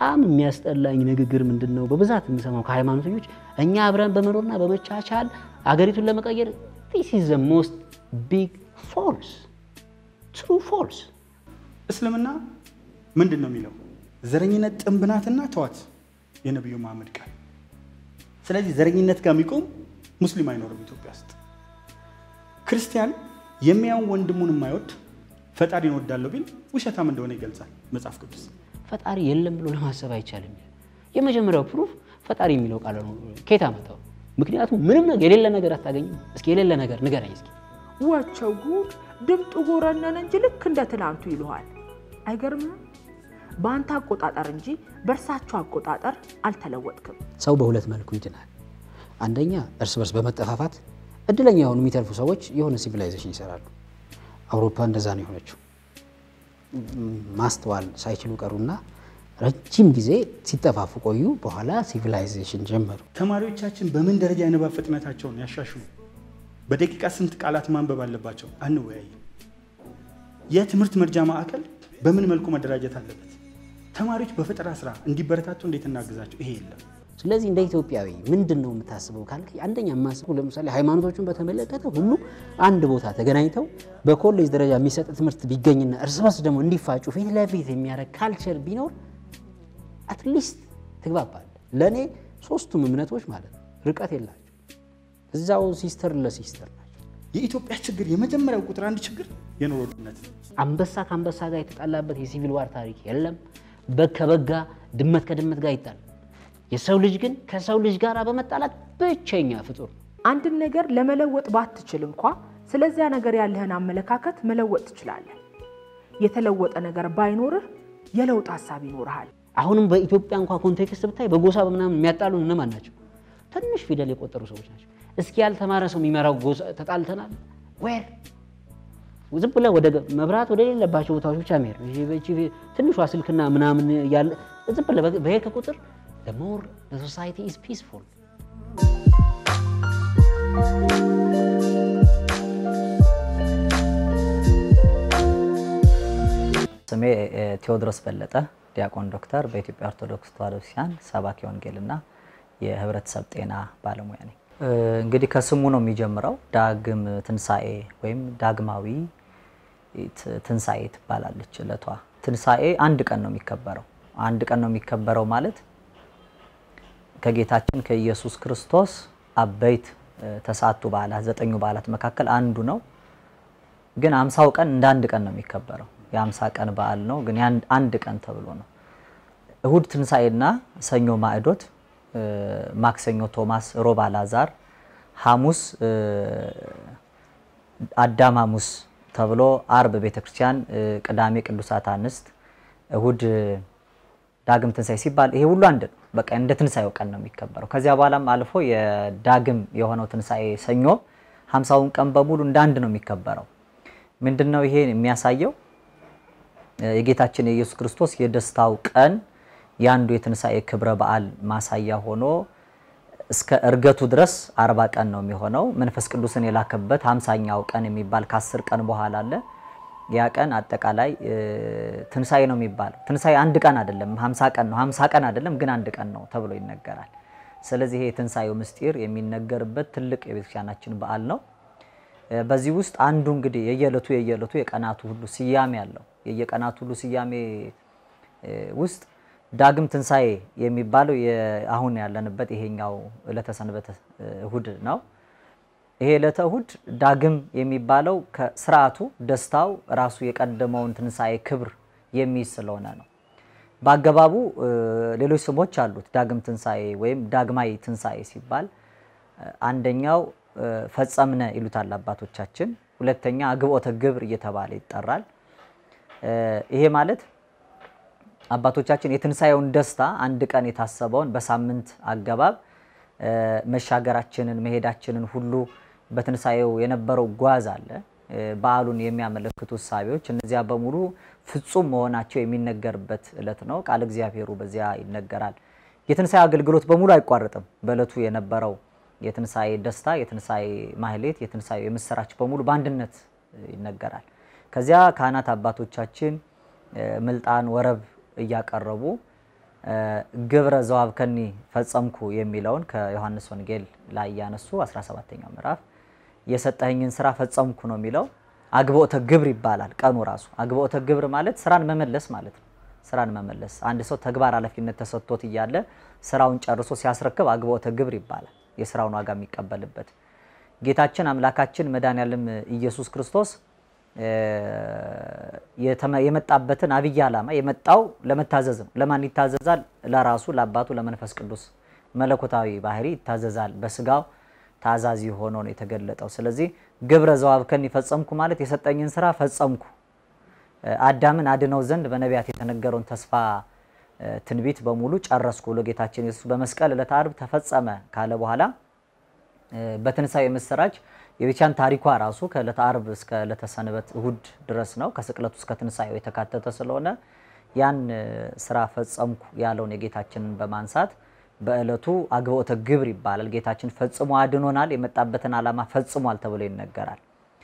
በጣም የሚያስጠላኝ ንግግር ምንድን ነው? በብዛት የምሰማው ከሃይማኖተኞች እኛ አብረን በመኖርና በመቻቻል አገሪቱን ለመቀየር ዲስ ኢዝ ዘ ሞስት ቢግ ፎልስ ትሩ ፎልስ። እስልምና ምንድን ነው የሚለው? ዘረኝነት ጥንብ ናትና ተዋት፣ የነቢዩ መሐመድ ቃል። ስለዚህ ዘረኝነት ጋር የሚቆም ሙስሊም አይኖርም ኢትዮጵያ ውስጥ። ክርስቲያን የሚያውን ወንድሙን የማይወድ ፈጣሪን እወዳለሁ ቢል ውሸታም እንደሆነ ይገልጻል መጽሐፍ ቅዱስ። ፈጣሪ የለም ብሎ ለማሰብ አይቻልም። የመጀመሪያው ፕሩፍ ፈጣሪ የሚለው ቃል ነው። ከየት አመጣው? ምክንያቱም ምንም ነገር የሌለ ነገር አታገኝም። እስኪ የሌለ ነገር ንገረኝ እስኪ። ወቸው ጉድ ድምጡ ጎረነን እንጂ ልክ እንደ ትናንቱ ይሉሃል። አይገርምም? በአንተ አቆጣጠር እንጂ በእርሳቸው አቆጣጠር አልተለወጥክም። ሰው በሁለት መልኩ ይድናል። አንደኛ እርስ በርስ በመጠፋፋት እድለኛ የሆኑ የሚተርፉ ሰዎች የሆነ ሲቪላይዜሽን ይሰራሉ። አውሮፓ እንደዛ ነው የሆነችው። ማስተዋል ሳይችሉ ቀሩና ረጅም ጊዜ ሲጠፋፉ ቆዩ። በኋላ ሲቪላይዜሽን ጀመሩ። ተማሪዎቻችን በምን ደረጃ የንባብ ፍጥነታቸውን ያሻሽሉ? በደቂቃ ስንት ቃላት ማንበብ አለባቸው? አንወያይም። የትምህርት መርጃ ማዕከል በምን መልኩ መደራጀት አለበት? ተማሪዎች በፈጠራ ስራ እንዲበረታቱ እንዴት እናግዛቸው? ይሄ የለም። ስለዚህ እንደ ኢትዮጵያዊ ምንድን ነው የምታስበው ካልክ፣ አንደኛ የማስበው ለምሳሌ ሃይማኖቶቹን በተመለከተ ሁሉ አንድ ቦታ ተገናኝተው በኮሌጅ ደረጃ የሚሰጥ ትምህርት ቢገኝና እርስ በርስ ደግሞ እንዲፋጩ ፊት ለፊት የሚያደርግ ካልቸር ቢኖር አትሊስት ትግባባል። ለእኔ ሶስቱም እምነቶች ማለት ነው ርቀት የላቸው፣ እዛው ሲስተር ለሲስተር ናቸው። የኢትዮጵያ ችግር የመጀመሪያው ቁጥር አንድ ችግር የኑሮ ውድነት ነው። አንበሳ ከአንበሳ ጋር የተጣላበት የሲቪል ዋር ታሪክ የለም። በግ ከበግ ጋር፣ ድመት ከድመት ጋር ይጣል። የሰው ልጅ ግን ከሰው ልጅ ጋር በመጣላት ብቸኛ ፍጡር ነው። አንድን ነገር ለመለወጥ ባትችል እንኳ ስለዚያ ነገር ያለህን አመለካከት መለወጥ ትችላለህ። የተለወጠ ነገር ባይኖርህ የለውጥ ሀሳብ ይኖርሃል። አሁንም በኢትዮጵያ እንኳ ኮንቴክስት ብታይ በጎሳ በምናምን የሚያጣሉን እነማን ናቸው? ትንሽ ፊደል የቆጠሩ ሰዎች ናቸው። እስኪ ያልተማረ ሰው የሚመራው ጎሳ ተጣልተናል። ዌር ዝም ብለህ ወደ መብራት ወደ ሌለባቸው ቦታዎች ብቻ መሄድ ነው። ይሄ በቺ ትንሿ ስልክና ምናምን ያለ ዝም ብለህ በሄድክ ቁጥር the more the society is peaceful ስሜ ቴዎድሮስ በለጠ ዲያቆን ዶክተር በኢትዮጵያ ኦርቶዶክስ ተዋሕዶ ቤተክርስቲያን ሰባኪ ወንጌልና የህብረተሰብ ጤና ባለሙያ ነኝ። እንግዲህ ከስሙ ነው የሚጀምረው። ዳግም ትንሣኤ ወይም ዳግማዊ ትንሣኤ ትባላለች እለቷ። ትንሣኤ አንድ ቀን ነው የሚከበረው። አንድ ቀን ነው የሚከበረው ማለት ከጌታችን ከኢየሱስ ክርስቶስ አበይት ተስዓቱ በዓላት ዘጠኙ በዓላት መካከል አንዱ ነው። ግን አምሳው ቀን እንደ አንድ ቀን ነው የሚከበረው። የአምሳ ቀን በዓል ነው፣ ግን አንድ ቀን ተብሎ ነው። እሁድ ትንሣኤና ሰኞ ማዕዶት፣ ማክሰኞ ቶማስ፣ ሮብ አልዓዛር፣ ሐሙስ አዳም ሐሙስ ተብሎ አርብ ቤተክርስቲያን፣ ቅዳሜ ቅዱሳት አንስት፣ እሁድ ዳግም ትንሣኤ ሲባል ይሄ ሁሉ አንድ ነው። በቃ እንደ ትንሣኤው ቀን ነው የሚከበረው። ከዚያ በኋላም አልፎ የዳግም የሆነው ትንሣኤ ሰኞ ሀምሳውን ቀን በሙሉ እንደ አንድ ነው የሚከበረው። ምንድን ነው ይሄ የሚያሳየው? የጌታችን የኢየሱስ ክርስቶስ የደስታው ቀን የአንዱ የትንሣኤ ክብረ በዓል ማሳያ ሆኖ እስከ እርገቱ ድረስ አርባ ቀን ነው የሚሆነው። መንፈስ ቅዱስን የላከበት ሀምሳኛው ቀን የሚባል ከአስር ቀን በኋላ አለ። ያ ቀን አጠቃላይ ትንሣኤ ነው የሚባለው። ትንሣኤ አንድ ቀን አይደለም፣ ሀምሳ ቀን ነው። ሀምሳ ቀን አይደለም ግን አንድ ቀን ነው ተብሎ ይነገራል። ስለዚህ ይሄ የትንሣኤው ምስጢር የሚነገርበት ትልቅ የቤተክርስቲያናችን በዓል ነው። በዚህ ውስጥ አንዱ እንግዲህ የየዕለቱ የየዕለቱ የቀናቱ ሁሉ ስያሜ አለው። የየቀናቱ ሁሉ ስያሜ ውስጥ ዳግም ትንሣኤ የሚባለው አሁን ያለንበት ይሄኛው ዕለተ ሰንበተ እሁድ ነው። ይሄ ዕለተ እሁድ ዳግም የሚባለው ከስርዓቱ ደስታው ራሱ የቀደመውን ትንሣኤ ክብር የሚይዝ ስለሆነ ነው። በአገባቡ ሌሎች ስሞች አሉት። ዳግም ትንሣኤ ወይም ዳግማዊ ትንሣኤ ሲባል አንደኛው ፈጸምነ ይሉታል አባቶቻችን። ሁለተኛ አግብኦተ ግብር እየተባለ ይጠራል። ይሄ ማለት አባቶቻችን የትንሣኤውን ደስታ አንድ ቀን የታሰበውን በሳምንት አገባብ መሻገራችንን መሄዳችንን ሁሉ በትንሣኤው የነበረው ጓዝ አለ። በዓሉን የሚያመለክቱ እሳቤዎች እነዚያ በሙሉ ፍጹም መሆናቸው የሚነገርበት ዕለት ነው። ቃል እግዚአብሔሩ በዚያ ይነገራል። የትንሣኤ አገልግሎት በሙሉ አይቋረጥም። በዕለቱ የነበረው የትንሣኤ ደስታ፣ የትንሣኤ ማህሌት፣ የትንሣኤ የምስራች በሙሉ በአንድነት ይነገራል። ከዚያ ካህናት አባቶቻችን ምልጣን ወረብ እያቀረቡ ግብረ ዘዋብከኒ ፈጸምኩ የሚለውን ከዮሐንስ ወንጌል ላይ ያነሱ 17ኛው ምዕራፍ የሰጠኸኝን ስራ ፈጸምኩ ነው የሚለው። አግብኦተ ግብር ይባላል ቀኑ ራሱ። አግብኦተ ግብር ማለት ስራን መመለስ ማለት ነው። ስራን መመለስ አንድ ሰው ተግባር ኃላፊነት ተሰጥቶት እያለ ስራውን ጨርሶ ሲያስረክብ አግብኦተ ግብር ይባላል። የስራውን ዋጋ የሚቀበልበት ጌታችን አምላካችን መድኃኔዓለም ኢየሱስ ክርስቶስ የመጣበትን አብይ ዓላማ የመጣው ለመታዘዝ ነው። ለማን ይታዘዛል? ለራሱ ለአባቱ ለመንፈስ ቅዱስ መለኮታዊ ባህሪ ይታዘዛል። በስጋው ታዛዚ ሆኖ ነው የተገለጠው። ስለዚህ ግብረ ዘዋብከኒ ፈጸምኩ ማለት የሰጠኝን ስራ ፈጸምኩ፣ አዳምን አድነው ዘንድ በነቢያት የተነገረውን ተስፋ ትንቢት በሙሉ ጨረስኩ ብሎ ጌታችን ኢየሱስ በመስቀል ዕለተ ዓርብ ተፈጸመ ካለ በኋላ በትንሣኤ ምስራች የቤቻን ታሪኳ ራሱ ከዕለተ ዓርብ እስከ ዕለተ ሰንበት እሁድ ድረስ ነው። ከስቅለቱ እስከ ትንሣኤው የተካተተ ስለሆነ ያን ስራ ፈጸምኩ ያለውን የጌታችንን በማንሳት በዕለቱ አግብኦተ ግብር ይባላል። ጌታችን ፈጽሞ አድኖናል፣ የመጣበትን ዓላማ ፈጽሟል ተብሎ ይነገራል።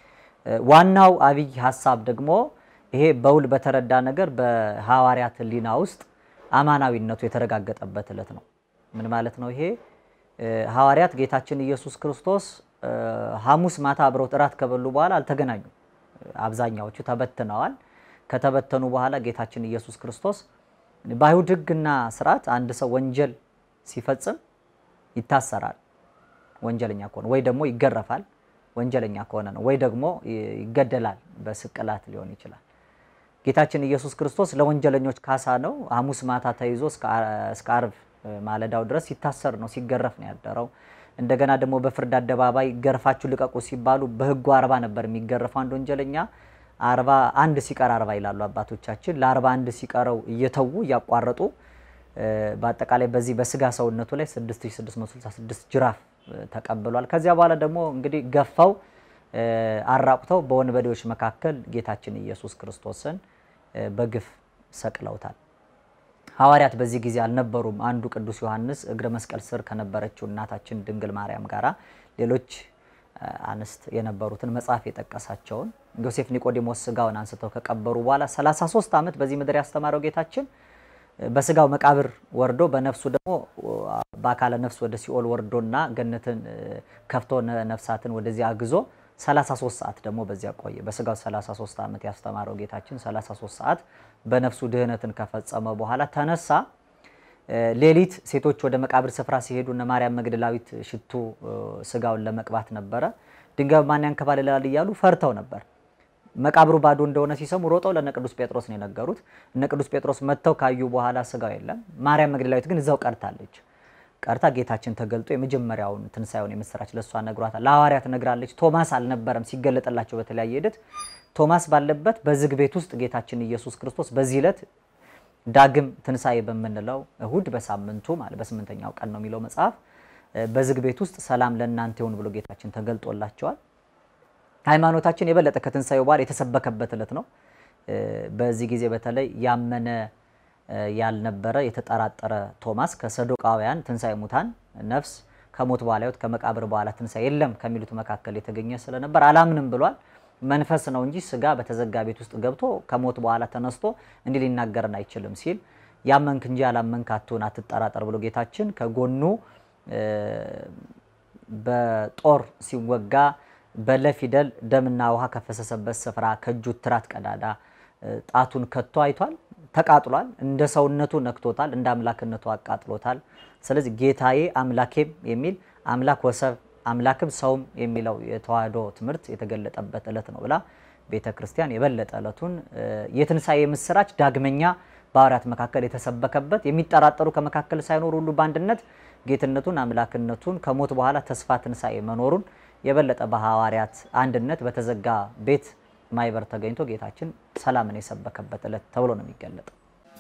ዋናው አብይ ሀሳብ ደግሞ ይሄ በውል በተረዳ ነገር በሐዋርያት ሕሊና ውስጥ አማናዊነቱ የተረጋገጠበት ዕለት ነው። ምን ማለት ነው ይሄ? ሐዋርያት ጌታችን ኢየሱስ ክርስቶስ ሐሙስ ማታ አብረውት እራት ከበሉ በኋላ አልተገናኙም። አብዛኛዎቹ ተበትነዋል። ከተበተኑ በኋላ ጌታችን ኢየሱስ ክርስቶስ በአይሁድ ሕግና ስርዓት አንድ ሰው ወንጀል ሲፈጽም ይታሰራል፣ ወንጀለኛ ከሆነ ወይ ደግሞ ይገረፋል፣ ወንጀለኛ ከሆነ ነው፣ ወይ ደግሞ ይገደላል፣ በስቅላት ሊሆን ይችላል። ጌታችን ኢየሱስ ክርስቶስ ለወንጀለኞች ካሳ ነው። ሐሙስ ማታ ተይዞ እስከ ዓርብ ማለዳው ድረስ ሲታሰር ነው፣ ሲገረፍ ነው ያደረው። እንደገና ደግሞ በፍርድ አደባባይ ገርፋችሁ ልቀቁ ሲባሉ በህጉ አርባ ነበር የሚገረፈው አንድ ወንጀለኛ አርባ አንድ ሲቀር አርባ ይላሉ አባቶቻችን። ለአርባ አንድ ሲቀረው እየተዉ እያቋረጡ በአጠቃላይ በዚህ በስጋ ሰውነቱ ላይ 6666 ጅራፍ ተቀብሏል። ከዚያ በኋላ ደግሞ እንግዲህ ገፋው አራቁተው በወንበዴዎች መካከል ጌታችን ኢየሱስ ክርስቶስን በግፍ ሰቅለውታል። ሐዋርያት በዚህ ጊዜ አልነበሩም። አንዱ ቅዱስ ዮሐንስ እግረ መስቀል ስር ከነበረችው እናታችን ድንግል ማርያም ጋራ ሌሎች አንስት የነበሩትን መጽሐፍ የጠቀሳቸውን ዮሴፍ ኒቆዲሞስ ስጋውን አንስተው ከቀበሩ በኋላ 33 ዓመት በዚህ ምድር ያስተማረው ጌታችን በስጋው መቃብር ወርዶ በነፍሱ ደግሞ በአካለ ነፍስ ወደ ሲኦል ወርዶና ገነትን ከፍቶ ነፍሳትን ወደዚያ አግዞ 33 ሰዓት ደግሞ በዚያ ቆየ። በስጋው 33 ዓመት ያስተማረው ጌታችን 33 ሰዓት በነፍሱ ድህነትን ከፈጸመ በኋላ ተነሳ። ሌሊት ሴቶች ወደ መቃብር ስፍራ ሲሄዱ እነ ማርያም መግደላዊት ሽቱ ስጋውን ለመቅባት ነበረ። ድንጋይ ማን ያንከባልላል እያሉ ፈርተው ነበር። መቃብሩ ባዶ እንደሆነ ሲሰሙ ሮጠው ለነ ቅዱስ ጴጥሮስ ነው የነገሩት። እነ ቅዱስ ጴጥሮስ መጥተው ካዩ በኋላ ስጋው የለም። ማርያም መግደላዊት ግን እዛው ቀርታለች። ቀርታ ጌታችን ተገልጦ የመጀመሪያውን ትንሳኤውን የምስራች ለእሷ ነግሯታል። ለሐዋርያት ነግራለች። ቶማስ አልነበረም ሲገለጥላቸው በተለያየ ሂደት ቶማስ ባለበት በዝግ ቤት ውስጥ ጌታችን ኢየሱስ ክርስቶስ በዚህ ዕለት ዳግም ትንሳኤ በምንለው እሁድ በሳምንቱ ማለት በስምንተኛው ቀን ነው የሚለው መጽሐፍ በዝግ ቤት ውስጥ ሰላም ለእናንተ ይሁን ብሎ ጌታችን ተገልጦላቸዋል። ሃይማኖታችን የበለጠ ከትንሳኤው በኋላ የተሰበከበት ዕለት ነው። በዚህ ጊዜ በተለይ ያመነ ያልነበረ የተጠራጠረ ቶማስ ከሰዶቃውያን ትንሳኤ ሙታን ነፍስ ከሞት በኋላ ሕይወት ከመቃብር በኋላ ትንሳኤ የለም ከሚሉት መካከል የተገኘ ስለነበር አላምንም ብሏል። መንፈስ ነው እንጂ ስጋ በተዘጋ ቤት ውስጥ ገብቶ ከሞት በኋላ ተነስቶ እንዲህ ሊናገርን አይችልም ሲል ያመንክ እንጂ ያላመንክ አትሁን አትጠራጠር ብሎ ጌታችን ከጎኑ በጦር ሲወጋ በለፊደል ደምና ውሃ ከፈሰሰበት ስፍራ ከእጁ ትራት ቀዳዳ ጣቱን ከቶ አይቷል። ተቃጥሏል። እንደ ሰውነቱ ነክቶታል። እንደ አምላክነቱ አቃጥሎታል። ስለዚህ ጌታዬ አምላኬም የሚል አምላክ ወሰብ አምላክም ሰውም የሚለው የተዋህዶ ትምህርት የተገለጠበት ዕለት ነው ብላ ቤተ ክርስቲያን የበለጠ ዕለቱን የትንሣኤ ምስራች ዳግመኛ በሐዋርያት መካከል የተሰበከበት የሚጠራጠሩ ከመካከል ሳይኖሩ ሁሉ በአንድነት ጌትነቱን አምላክነቱን ከሞት በኋላ ተስፋ ትንሣኤ መኖሩን የበለጠ በሐዋርያት አንድነት በተዘጋ ቤት ማይበር ተገኝቶ ጌታችን ሰላምን የሰበከበት ዕለት ተብሎ ነው የሚገለጠው።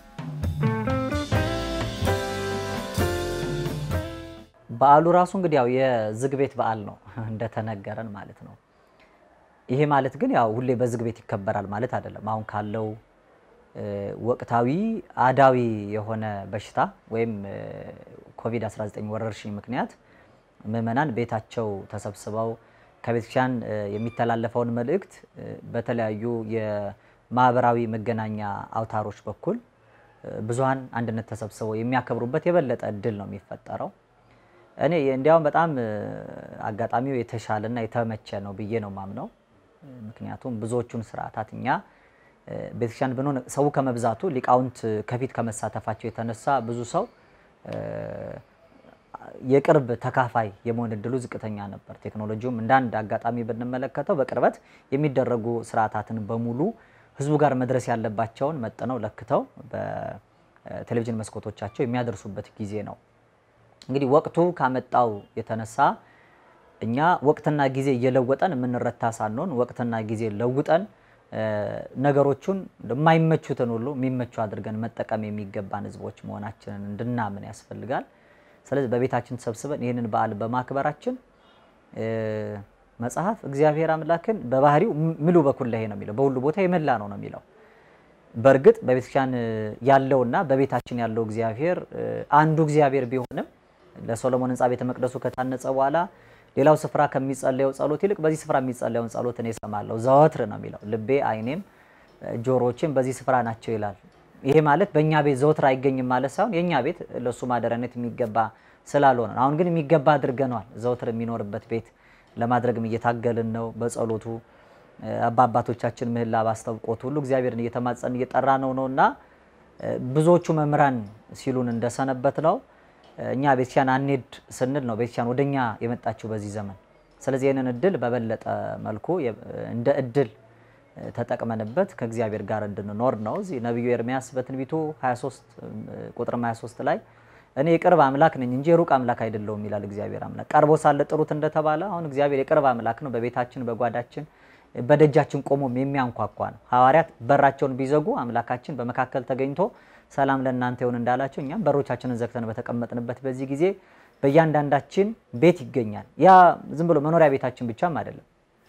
በዓሉ ራሱ እንግዲህ ያው የዝግ ቤት በዓል ነው እንደተነገረን ማለት ነው። ይሄ ማለት ግን ያው ሁሌ በዝግ ቤት ይከበራል ማለት አይደለም። አሁን ካለው ወቅታዊ አዳዊ የሆነ በሽታ ወይም ኮቪድ-19 ወረርሽኝ ምክንያት ምዕመናን ቤታቸው ተሰብስበው ከቤተክርስቲያን የሚተላለፈውን መልእክት በተለያዩ የማህበራዊ መገናኛ አውታሮች በኩል ብዙሀን አንድነት ተሰብስበው የሚያከብሩበት የበለጠ እድል ነው የሚፈጠረው። እኔ እንዲያውም በጣም አጋጣሚው የተሻለና የተመቸ ነው ብዬ ነው ማምነው። ምክንያቱም ብዙዎቹን ስርዓታት እኛ ቤተክርስቲያን ብንሆን ሰው ከመብዛቱ ሊቃውንት ከፊት ከመሳተፋቸው የተነሳ ብዙ ሰው የቅርብ ተካፋይ የመሆን እድሉ ዝቅተኛ ነበር። ቴክኖሎጂውም እንደ አንድ አጋጣሚ ብንመለከተው በቅርበት የሚደረጉ ስርዓታትን በሙሉ ህዝቡ ጋር መድረስ ያለባቸውን መጥነው ለክተው በቴሌቪዥን መስኮቶቻቸው የሚያደርሱበት ጊዜ ነው። እንግዲህ ወቅቱ ካመጣው የተነሳ እኛ ወቅትና ጊዜ እየለወጠን የምንረታ ሳንሆን ወቅትና ጊዜ ለውጠን ነገሮቹን የማይመቹትን ሁሉ የሚመቹ አድርገን መጠቀም የሚገባን ህዝቦች መሆናችንን እንድናምን ያስፈልጋል። ስለዚህ በቤታችን ሰብስበን ይህንን በዓል በማክበራችን መጽሐፍ እግዚአብሔር አምላክን በባህሪው ምሉ በኩለሄ ነው የሚለው፣ በሁሉ ቦታ የመላ ነው ነው የሚለው። በእርግጥ በቤተክርስቲያን ያለውና በቤታችን ያለው እግዚአብሔር አንዱ እግዚአብሔር ቢሆንም ለሶሎሞን ህንፃ ቤተ መቅደሱ ከታነጸ በኋላ ሌላው ስፍራ ከሚጸለየው ጸሎት ይልቅ በዚህ ስፍራ የሚጸለየውን ጸሎት እኔ እሰማለሁ ዘወትር ነው የሚለው። ልቤ አይኔም ጆሮዎችም በዚህ ስፍራ ናቸው ይላል። ይሄ ማለት በእኛ ቤት ዘወትር አይገኝም ማለት ሳይሆን የእኛ ቤት ለእሱ ማደሪያነት የሚገባ ስላልሆነ አሁን ግን የሚገባ አድርገነዋል። ዘወትር የሚኖርበት ቤት ለማድረግም እየታገልን ነው። በጸሎቱ አባባቶቻችን ምህላ ባስታውቆት ሁሉ እግዚአብሔርን እየተማጸን እየጠራ ነው ነው እና ብዙዎቹ መምህራን ሲሉን እንደሰነበት ነው እኛ ቤተክርስቲያን አንሄድ ስንል ነው ቤተክርስቲያን ወደኛ የመጣችው በዚህ ዘመን። ስለዚህ ይህንን እድል በበለጠ መልኩ እንደ እድል ተጠቅመንበት ከእግዚአብሔር ጋር እንድንኖር ነው። እዚህ ነቢዩ ኤርሚያስ በትንቢቱ 23 ቁጥር 23 ላይ እኔ የቅርብ አምላክ ነኝ እንጂ የሩቅ አምላክ አይደለሁም ይላል እግዚአብሔር አምላክ። ቀርቦ ሳለ ጥሩት እንደተባለ አሁን እግዚአብሔር የቅርብ አምላክ ነው። በቤታችን በጓዳችን በደጃችን ቆሞም የሚያንኳኳ ነው። ሐዋርያት በራቸውን ቢዘጉ አምላካችን በመካከል ተገኝቶ ሰላም ለእናንተ ይሁን እንዳላቸው እኛም በሮቻችንን ዘግተን በተቀመጥንበት በዚህ ጊዜ በእያንዳንዳችን ቤት ይገኛል። ያ ዝም ብሎ መኖሪያ ቤታችን ብቻም አይደለም፣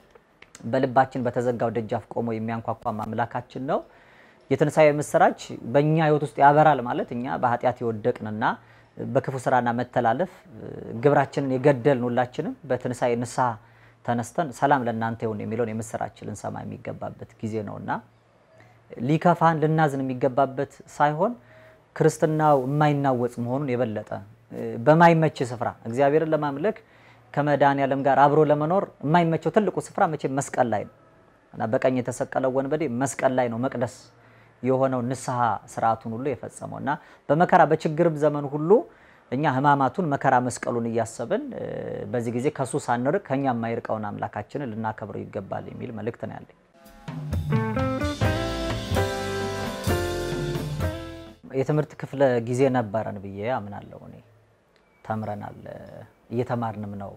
በልባችን በተዘጋው ደጃፍ ቆሞ የሚያንኳኳ አምላካችን ነው። የትንሣኤ ምስራች በእኛ ሕይወት ውስጥ ያበራል ማለት እኛ በኃጢአት የወደቅንና በክፉ ስራና መተላለፍ ግብራችንን የገደልን ሁላችንም በትንሣኤ ንስሐ ተነስተን ሰላም ለእናንተ ይሁን የሚለውን የምስራች ልንሰማ የሚገባበት ጊዜ ነውና ሊከፋን ልናዝን የሚገባበት ሳይሆን ክርስትናው የማይናወጽ መሆኑን የበለጠ በማይመች ስፍራ እግዚአብሔርን ለማምለክ ከመድኃኔዓለም ጋር አብሮ ለመኖር የማይመቸው ትልቁ ስፍራ መቼም መስቀል ላይ ነው እና በቀኝ የተሰቀለው ወንበዴ መስቀል ላይ ነው መቅደስ የሆነው ንስሐ ስርዓቱን ሁሉ የፈጸመው እና በመከራ በችግርም ዘመን ሁሉ እኛ ሕማማቱን መከራ መስቀሉን እያሰብን በዚህ ጊዜ ከሱ ሳንርቅ ከኛ የማይርቀውን አምላካችንን ልናከብረው ይገባል የሚል መልእክት ነው ያለኝ። የትምህርት ክፍለ ጊዜ ነበረን ብዬ አምናለሁ። እኔ ተምረናል፣ እየተማርንም ነው።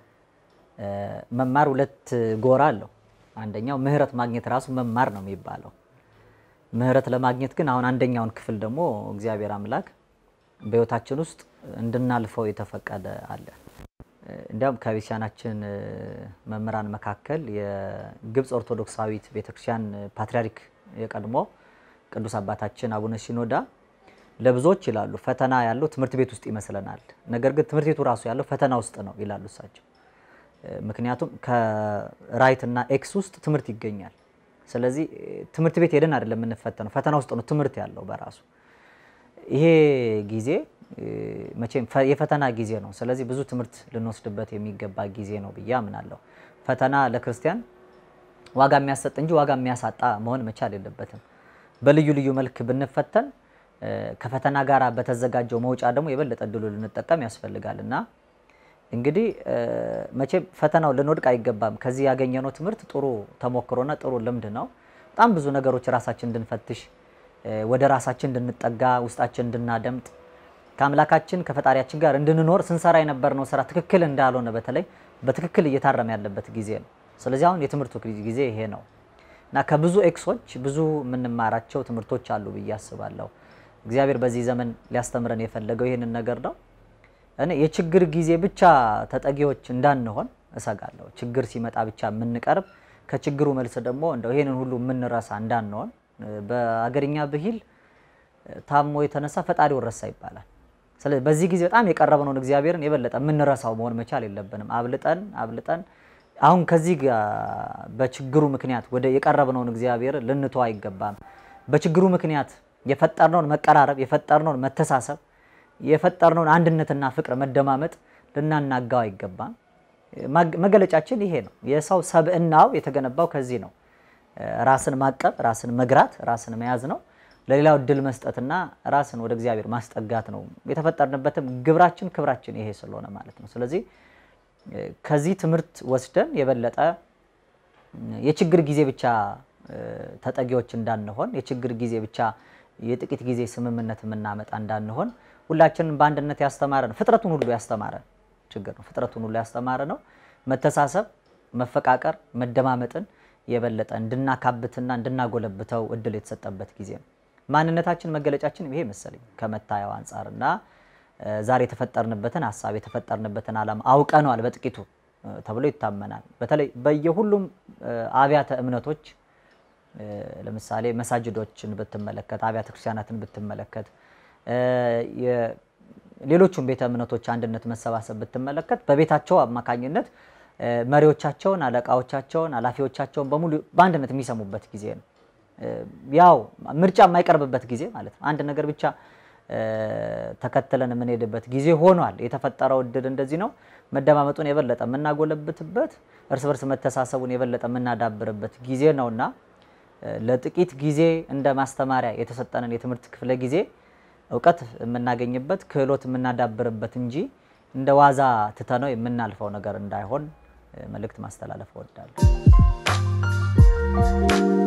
መማር ሁለት ጎራ አለው። አንደኛው ምህረት ማግኘት ራሱ መማር ነው የሚባለው። ምህረት ለማግኘት ግን አሁን አንደኛውን ክፍል ደግሞ እግዚአብሔር አምላክ በሕይወታችን ውስጥ እንድናልፈው የተፈቀደ አለ። እንዲያውም ከቤተክርስቲያናችን መምህራን መካከል የግብፅ ኦርቶዶክሳዊት ቤተክርስቲያን ፓትርያርክ የቀድሞ ቅዱስ አባታችን አቡነ ሲኖዳ ለብዙዎች ይላሉ ፈተና ያለው ትምህርት ቤት ውስጥ ይመስለናል፣ ነገር ግን ትምህርት ቤቱ ራሱ ያለው ፈተና ውስጥ ነው ይላሉ እሳቸው። ምክንያቱም ከራይት እና ኤክስ ውስጥ ትምህርት ይገኛል። ስለዚህ ትምህርት ቤት ሄደን አይደለም የምንፈተነው፣ ፈተና ውስጥ ነው ትምህርት ያለው በራሱ። ይሄ ጊዜ መቼም የፈተና ጊዜ ነው። ስለዚህ ብዙ ትምህርት ልንወስድበት የሚገባ ጊዜ ነው ብዬ አምናለሁ። ፈተና ለክርስቲያን ዋጋ የሚያሰጥ እንጂ ዋጋ የሚያሳጣ መሆን መቻል የለበትም። በልዩ ልዩ መልክ ብንፈተን ከፈተና ጋር በተዘጋጀው መውጫ ደግሞ የበለጠ እድሉ ልንጠቀም ያስፈልጋል እና እንግዲህ መቼም ፈተናው ልንወድቅ አይገባም። ከዚህ ያገኘነው ትምህርት ጥሩ ተሞክሮና ጥሩ ልምድ ነው። በጣም ብዙ ነገሮች ራሳችን እንድንፈትሽ፣ ወደ ራሳችን እንድንጠጋ፣ ውስጣችን እንድናደምጥ፣ ከአምላካችን ከፈጣሪያችን ጋር እንድንኖር ስንሰራ የነበርነው ስራ ትክክል እንዳልሆነ በተለይ በትክክል እየታረመ ያለበት ጊዜ ነው። ስለዚህ አሁን የትምህርቱ ጊዜ ይሄ ነው እና ከብዙ ኤክሶች ብዙ የምንማራቸው ትምህርቶች አሉ ብዬ አስባለሁ። እግዚአብሔር በዚህ ዘመን ሊያስተምረን የፈለገው ይህንን ነገር ነው። እኔ የችግር ጊዜ ብቻ ተጠጊዎች እንዳንሆን እሰጋለሁ። ችግር ሲመጣ ብቻ የምንቀርብ ከችግሩ መልስ ደግሞ እንደው ይህንን ሁሉ የምንረሳ እንዳንሆን። በአገርኛ ብሂል ታሞ የተነሳ ፈጣሪውን ረሳ ይባላል። ስለዚህ በዚህ ጊዜ በጣም የቀረብነውን እግዚአብሔርን የበለጠ የምንረሳው መሆን መቻል የለብንም። አብልጠን አብልጠን አሁን ከዚህ ጋር በችግሩ ምክንያት ወደ የቀረብነውን እግዚአብሔር ልንተው አይገባም። በችግሩ ምክንያት የፈጠርነውን መቀራረብ፣ የፈጠርነውን መተሳሰብ፣ የፈጠርነውን አንድነትና ፍቅር መደማመጥ ልናናጋው አይገባም። መገለጫችን ይሄ ነው። የሰው ሰብዕናው የተገነባው ከዚህ ነው። ራስን ማቀብ፣ ራስን መግራት፣ ራስን መያዝ ነው። ለሌላው እድል መስጠትና ራስን ወደ እግዚአብሔር ማስጠጋት ነው። የተፈጠርንበትም ግብራችን ክብራችን ይሄ ስለሆነ ማለት ነው። ስለዚህ ከዚህ ትምህርት ወስደን የበለጠ የችግር ጊዜ ብቻ ተጠጊዎች እንዳንሆን፣ የችግር ጊዜ ብቻ የጥቂት ጊዜ ስምምነት የምናመጣ እንዳንሆን ሁላችንም በአንድነት ያስተማረ ነው። ፍጥረቱን ሁሉ ያስተማረ ችግር ነው። ፍጥረቱን ሁሉ ያስተማረ ነው። መተሳሰብ፣ መፈቃቀር፣ መደማመጥን የበለጠ እንድናካብትና እንድናጎለብተው እድል የተሰጠበት ጊዜ ነው። ማንነታችን መገለጫችን ይሄ መሰለኝ ከመታየው አንጻርና ዛሬ የተፈጠርንበትን ሀሳብ የተፈጠርንበትን ዓላማ አውቀነዋል በጥቂቱ ተብሎ ይታመናል። በተለይ በየሁሉም አብያተ እምነቶች ለምሳሌ መሳጅዶችን ብትመለከት፣ አብያተ ክርስቲያናትን ብትመለከት፣ ሌሎቹም ቤተ እምነቶች አንድነት መሰባሰብ ብትመለከት በቤታቸው አማካኝነት መሪዎቻቸውን፣ አለቃዎቻቸውን፣ ኃላፊዎቻቸውን በሙሉ በአንድነት የሚሰሙበት ጊዜ ነው። ያው ምርጫ የማይቀርብበት ጊዜ ማለት ነው። አንድ ነገር ብቻ ተከትለን የምንሄድበት ጊዜ ሆኗል። የተፈጠረው እድል እንደዚህ ነው። መደማመጡን የበለጠ የምናጎለብትበት፣ እርስ በርስ መተሳሰቡን የበለጠ የምናዳብርበት ጊዜ ነውና ለጥቂት ጊዜ እንደ ማስተማሪያ የተሰጠንን የትምህርት ክፍለ ጊዜ እውቀት የምናገኝበት ክህሎት የምናዳብርበት እንጂ እንደ ዋዛ ትተነው የምናልፈው ነገር እንዳይሆን መልእክት ማስተላለፍ እወዳለሁ።